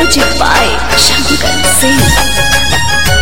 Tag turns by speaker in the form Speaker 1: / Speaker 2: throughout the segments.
Speaker 1: Music by Shankar Singh.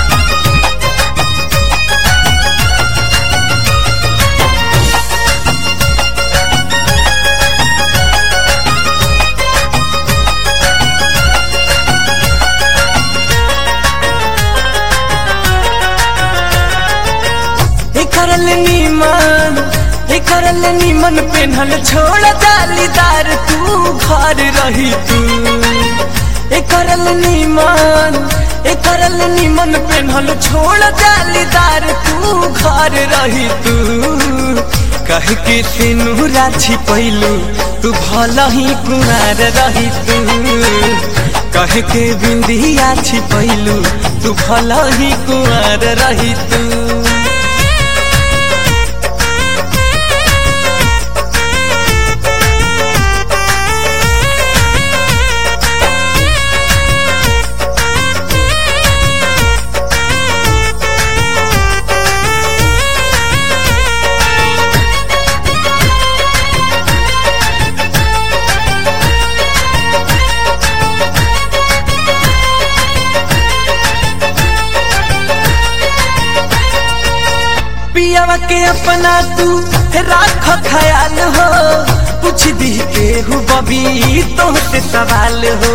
Speaker 2: करल नीमन हे करल नीमन पेन्हल छोड़ जालीदार तू घर रही तू ए करल नीमन ए करल नीमन पेन्हल छोड़ जालीदार तू घर रही तू कह के तेनू राछी पैलू तू भल ही कुमार रही तू कह के बिंदिया छिपैलू तू भल ही कुमार रही तू पियावा के अपना तू राख ख्याल हो पूछ दी के हु बबी तो से सवाल हो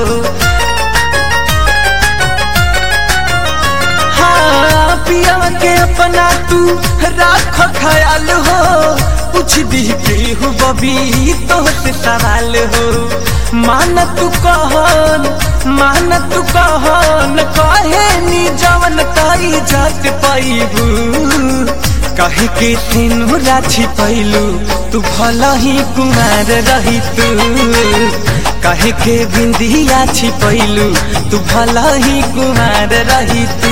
Speaker 2: हाँ पियावा के अपना तू राख ख्याल हो पूछ दी के हु बबी तो से सवाल हो मान तू कहन मान तू कहन कहे नी जवन कई जात पैबू कहे के तेनू राछी पैलू तू भल ही कुमार रही तू कहे के बिंदिया छिपैलू तू भल ही कुमार रही तू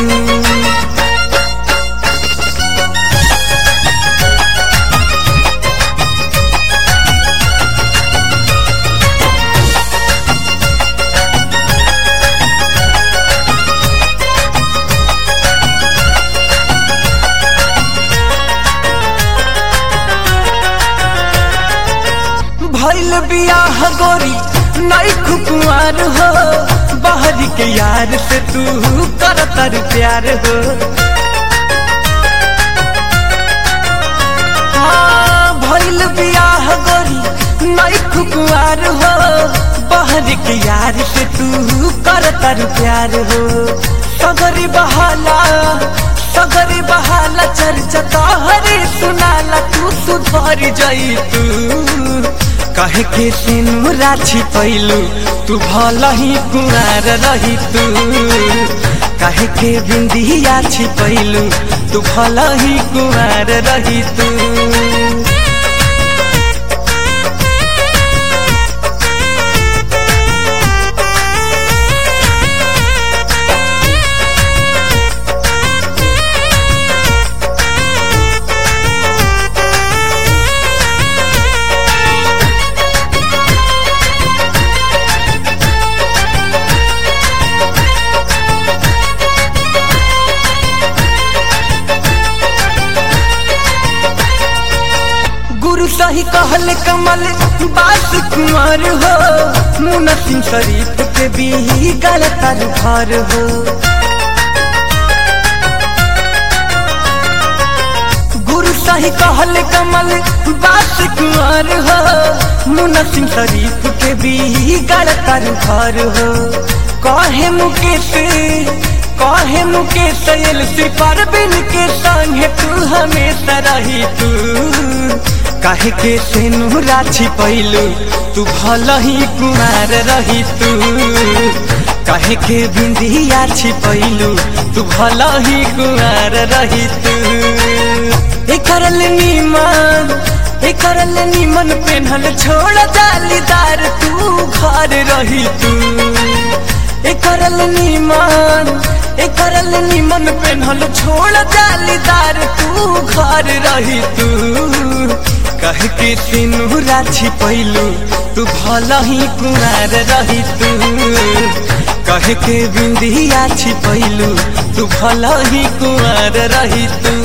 Speaker 2: भैल बियाह गोरी नई कुकुआर हो बाहरी के यार से तू करतर प्यार हो हाँ भैल बियाह गोरी नई कुकुआर हो बाहरी के यार से तू करतर प्यार हो सगरी बहाला सगरी बहाला चर्चा तोहरे सुनाला तू सुधर जाई तू कहे के तेनू राछी पैलू तू भल ही कुमार रही तू कहे के बिंदिया छिपैलू तू भल ही कुमार रही तू गुरु सही कहल कमल बास कुमार हो मुना सिंह शरीफ के भी गलत घर हो गुरु सही कहल कमल बास कुमार हो मुना सिंह शरीफ के भी गलत घर हो कहे मुकेश कहे मुकेश एलसी परबिन के संगे तू हमेशा रही तू काहे के तेनू राछी पैलू तू भल ही कुमार रही तू काहे के बिंदिया छिपैलू तू भल ही कुमार रही तू ए करल नीमन ए करल नीमन पेन्हल छोड़ जालीदार तू घर रही तू ए करल नीमन ए करल नीमन पेन्हल छोड़ जालीदार तू घर रही तू कह के तेनू राछी पैलू तू भल ही कुमार रही तू कह के बिंदिया छिपैलू तू भल ही कुमार रही तू